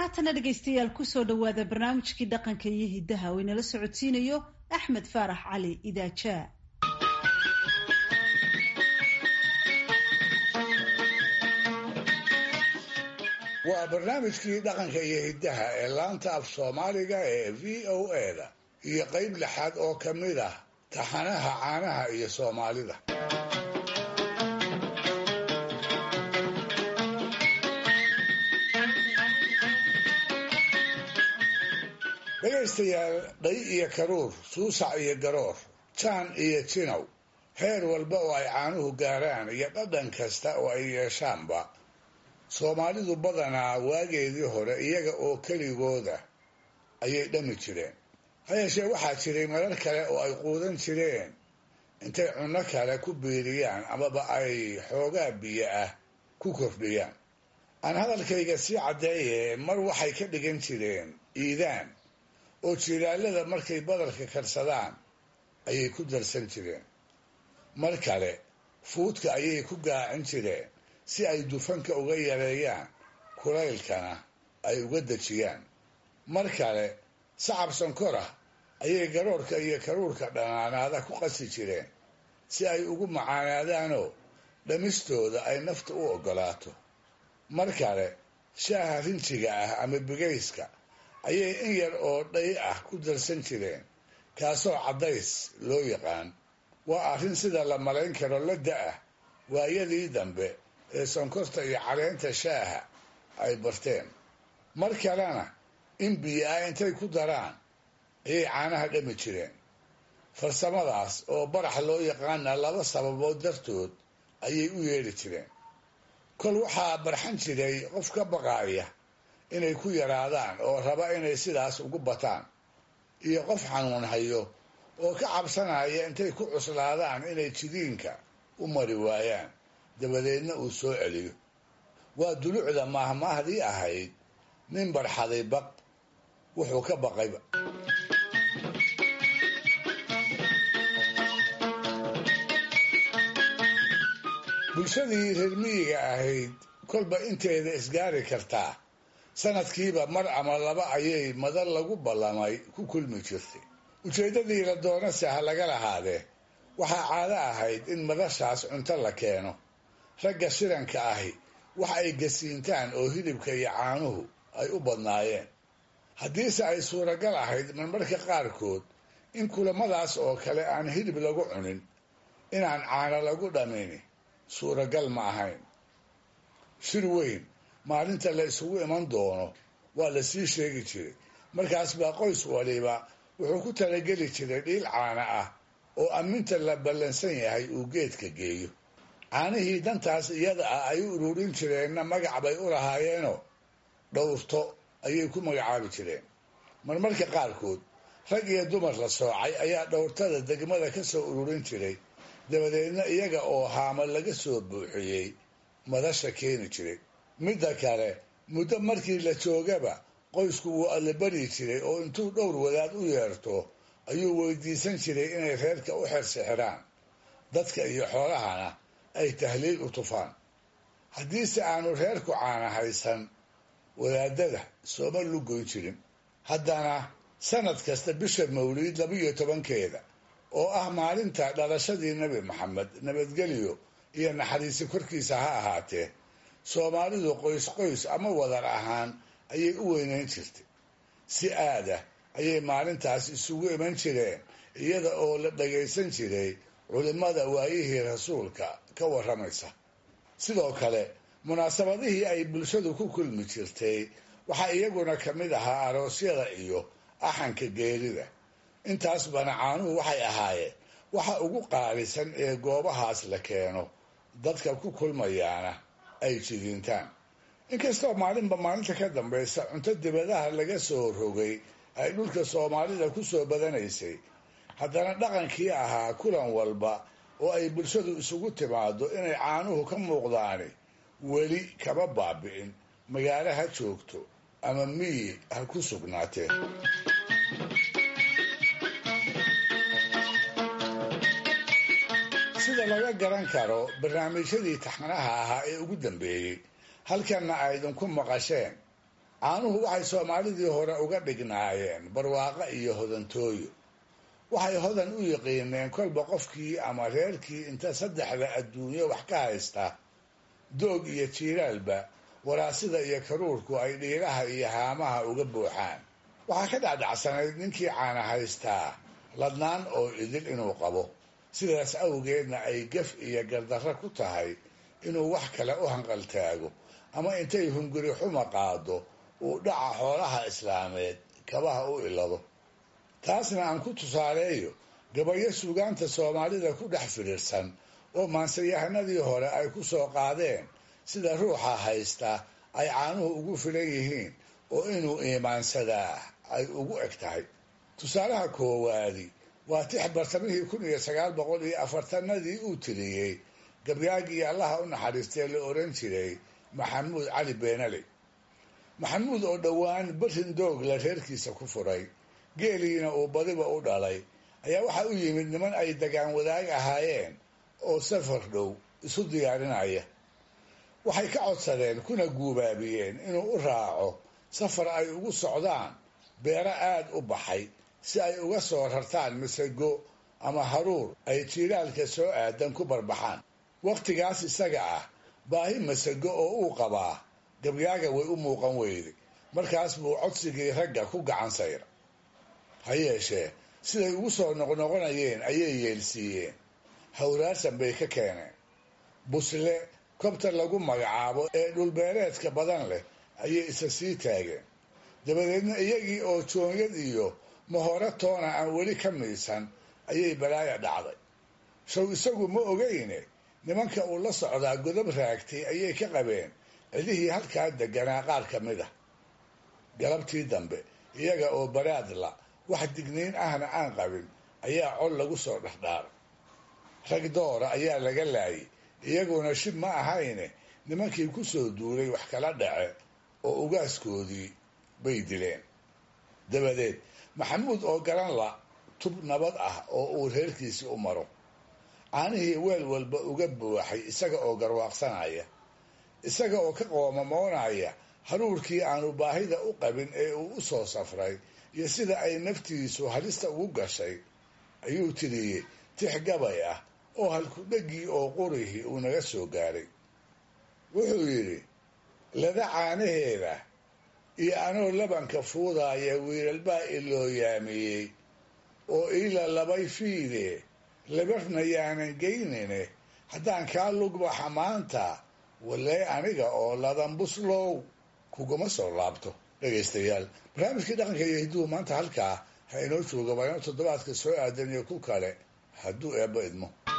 haatana dhegaystayaal kusoo dhowaada barnaamijkii dhaqanka iyo hiddaha oo inala socodsiinayo axmed faarax cali idaajaa waa barnaamijkii dhaqanka iyo hiddaha ee laanta af soomaaliga ee v o a da iyo qayb lixaad oo ka mid ah taxanaha caanaha iyo soomaalida dhegaystayaal dhay iyo karuur suusac iyo garoor jaan iyo jinow heer walba oo ay caanuhu gaaraan iyo dhadhan kasta oo ay yeeshaanba soomaalidu badanaa waageedii hore iyaga oo keligooda ayay dhami jireen ha yeeshee waxaa jiray marar kale oo ay quudan jireen intay cunno kale ku biiriyaan amaba ay xoogaa biyo ah ku kordhiyaan aan hadalkayga sii caddeeye mar waxay ka dhigan jireen iidaan oo jiilaalada markay badalka karsadaan ayay ku darsan jireen mar kale fuudka ayay ku gaacin jireen si ay dufanka uga yareeyaan kulaylkana ay uga dejiyaan mar kale sacab sankora ayay garoorka iyo karuurka dhanaanaada ku qasi jireen si ay ugu macaanaadaanoo dhamistooda ay nafta u oggolaato mar kale shaaha rinjiga ah ama bigayska ayay in yar oo dhay ah ku darsan jireen kaasoo caddays loo yaqaan waa arrin sida la malayn karo la da-ah waayadii dambe ee sonkorta iyo caleenta shaaha ay barteen mar kalena in biyo ah intay ku daraan ayay caanaha dhami jireen farsamadaas oo barax loo yaqaana laba sababood dartood ayay u yeedhi jireen kol waxaa barxan jiray qof ka baqaaya inay ku yaraadaan oo raba inay sidaas ugu bataan iyo qof xanuun hayo oo ka cabsanaya intay ku cuslaadaan inay jidiinka u mari waayaan dabadeedna uu soo celiyo waa dulucda maahmaahdii ahayd nin barxaday baq wuxuu ka baqayba bulshadii reer miyiga ahayd kolba inteeda isgaari kartaa sanadkiiba mar ama laba ayay madar lagu ballamay ku kulmi jirtay ujeeddadii la doonase ha laga lahaadee waxaa caado ahayd in madashaas cunto la keeno ragga shiranka ahi wax ay gasiintaan oo hilibka iyo caanuhu ay u badnaayeen haddiise ay suuragal ahayd marmarka qaarkood in kulamadaas oo kale aan hilib lagu cunin inaan caano lagu dhamini suuragal ma ahayn shir weyn maalinta la isugu iman doono waa la sii sheegi jiray markaas baa qoys waliba wuxuu ku talageli jiray dhiil caana ah oo amminta la ballansan yahay uu geedka geeyo caanihii dantaas iyada ah ay u ururin jireenna magac bay u lahaayeenoo dhowrto ayay ku magacaabi jireen marmarka qaarkood rag iyo dumar la soocay ayaa dhowrtada degmada ka soo ururin jiray dabadeedna iyaga oo haama laga soo buuxiyey madasha keeni jiray midda kale muddo markii la joogaba qoysku wuu allabari jiray oo intuu dhowr wadaad u yeerto ayuu weydiisan jiray inay reerka u xersixiraan dadka iyo xoolahana ay tahliil u tufaan haddiise aanu reerku caana haysan wadaadada sooma lugoyn jirin haddana sanad kasta bisha mawliid labiyo tobankeeda oo ah maalinta dhalashadii nebi maxamed nabadgelyo iyo naxariisi korkiisa ha ahaatee soomaalidu qoys qoys ama wadar ahaan ayay u weynayn jirtay si aada ayay maalintaas isugu iman jireen iyada oo la dhagaysan jiray culimmada waayihii rasuulka ka warramaysa sidoo kale munaasabadihii ay bulshadu ku kulmi jirtay waxaa iyaguna ka mid ahaa aroosyada iyo axanka geerida intaas bana caanuhu waxay ahaayeen waxa ugu qaalisan ee goobahaas la keeno dadka ku kulmayaana ay jidiintaan inkastoo maalinba maalinta ka dambaysa cunto dibadaha laga soo rogay ay dhulka soomaalida ku soo badanaysay haddana dhaqankii ahaa kulan walba oo ay bulshadu isugu timaado inay caanuhu ka muuqdaani weli kama baabi'in magaalo ha joogto ama miyi ha ku sugnaatee sida laga garan karo barnaamijyadii taxanaha ahaa ee ugu dambeeyey halkanna aydinku maqasheen caanuhu waxay soomaalidii hore uga dhignaayeen barwaaqo iyo hodantooyo waxay hodan u yiqiineen kolba qofkii ama reerkii inta saddexda adduunyo wax ka haysta doog iyo jiilaalba waraasida iyo karuurku ay dhiiraha iyo haamaha uga buuxaan waxaa ka dhacdhacsanayd ninkii caana haystaa ladnaan oo idil inuu qabo sidaas awgeedna ay gaf iyo gardarro ku tahay inuu wax kale u hanqaltaago ama intay hunguri xuma qaado uu dhaca xoolaha islaameed kabaha u ilado taasna aan ku tusaaleeyo gabayo suugaanta soomaalida ku dhex fidhiirsan oo maansayahanadii hore ay ku soo qaadeen sida ruuxa haysta ay caanuhu ugu filan yihiin oo inuu iimaansadaa ay ugu eg tahay tusaalaha koowaadi waa tix bartamihii kun iyo sagaal boqol iyo afartanadii uu tiriyey gabyaagii allaha u naxariistee la oran jiray maxamuud cali beenale maxamuud oo dhowaan barin doogla reerkiisa ku furay geeliina uu badiba u dhalay ayaa waxaa u yimid niman ay dagaan wadaag ahaayeen oo safar dhow isu diyaarinaya waxay ka codsadeen kuna guubaabiyeen inuu u raaco safar ay ugu socdaan beero aad u baxay si ay uga soo rartaan masago ama haruur ay jiilaalka soo aadan ku barbaxaan wakhtigaas isaga ah baahi masago oo uu qabaa gabyaaga way u muuqan weyday markaas buu codsigii ragga ku gacan sayra ha yeeshee siday ugu soo noqnoqonayeen ayay yeelsiiyeen hawraarsan bay ka keeneen busle kobta lagu magacaabo ee dhulbeereedka badan leh ayay isa sii taageen dabadeedna iyagii oo joonyad iyo mahore toona aan weli ka miisan ayay balaaya dhacday show isagu ma ogeyne nimanka uu la socdaa godob raagtay ayay ka qabeen cidihii halkaa deganaa qaar ka mid ah galabtii dambe iyaga oo baraadla wax digniin ahna aan qabin ayaa col lagu soo dhexdhaaray rag doora ayaa laga laayay iyaguna shib ma ahayne nimankii ku soo duulay wax kala dhace oo ugaaskoodii bay dileen dabadeed maxamuud oo garan la tub nabad ah oo uu reerkiisii u maro caanihii weel walba uga buuxay isaga oo garwaaqsanaya isaga oo ka qoomamoonaya haruurkii aanu baahida u qabin ee uu u soo safray iyo sida ay naftiisu halista ugu gashay ayuu tiriyey tix gabay ah oo halkudhegii oo qurihii uu naga soo gaaray wuxuu yidhi lada caanaheeda iyo anoo labanka fuudaaya wiilalbaa iloo yaamiyey oo iila labay fiide labarna yaanan geynine haddaan kaa lugbaxa maanta walee aniga oo ladan buslow kuguma soo laabto dhegaystayaal barnaamijkii dhaqanka iyo hidduhu maanta halkaa ha inoo jooga waa inuu toddobaadka soo aadan iyo ku kale hadduu eebba idmo